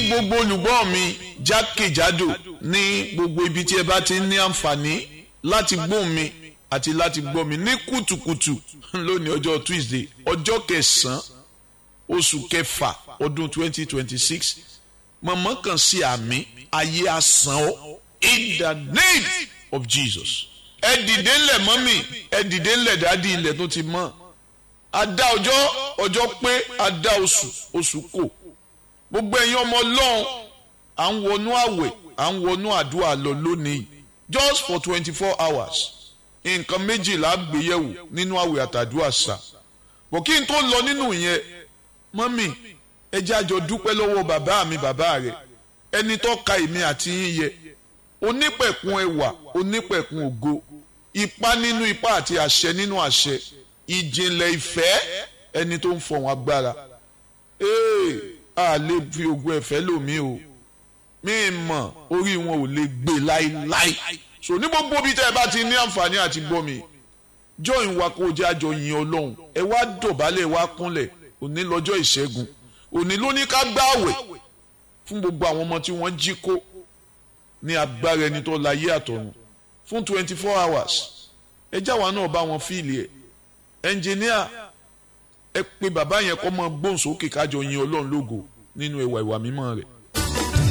gbogbo olùgbọ́ mi jákèjádò ní gbogbo ibi tí ẹ bá ti ní àǹfààní láti gbóhùn mi àti láti gbọ́ mi ní kùtùkùtù lónìí ọjọ́ Tuesday ọjọ́ kẹsàn-án oṣù kẹfà ọdún twenty twenty six mọ̀mọ́ kan sí àmì ayé asán ọ́ in the name of Jesus ẹ dìde ńlẹ̀ mọ́mì ẹ dìde ńlẹ̀ dádì ilẹ̀ tó ti mọ́ adá ọjọ́ ọjọ́ pé adá oṣù oṣù kò gbogbo ẹ̀yin ọmọ ọlọ́run à ń wọnú àwẹ̀ à ń wọnú àdúrà lọ lónìí just for twenty four hours nǹkan méjìlá gbéyẹ̀wò nínú àwẹ̀ àtàdúrà sà bọ̀ kí n tó lọ nínú yẹn mọ́mì ẹ jẹ́ àjọ dúpẹ́ lọ́wọ́ bàbá mi bàbá rẹ̀ ẹni tó ka èmi àti yín yẹ onípẹ̀kun ẹwà onípẹ̀kun ògo ipá nínú ipá àti àṣẹ nínú àṣẹ ìjìnlẹ̀ ìfẹ́ ẹni tó ń fọ̀hún agbára ee a lè fi ogun ẹ̀fẹ́ lòmí o mí mọ̀ orí wọn ò lè gbé láíláí so ní gbogbo bí tẹ́ ẹ bá ti ní àǹfààní àti gbọ́ mi join wa kó o jẹ́ àjọ yin ọlọ́run ẹ wá dọ̀bálẹ̀ wá kúnlẹ̀ òní lọ́jọ́ ìṣẹ́gun òní ló ní ká gbààwẹ̀ fún gbogbo àwọn ọmọ tí wọ́n jí kó ní agbára ẹni tó láyé àtọ̀run fún twenty four hours ẹ jáwa náà bá wọn fíìlì ẹ̀ ẹnjìníà ẹ pé bàbá yẹn kọ́ mọ gbóhùn sókè kájọ yin ọlọ́run lógo nínú ẹwà ìwà mímọ́ rẹ̀.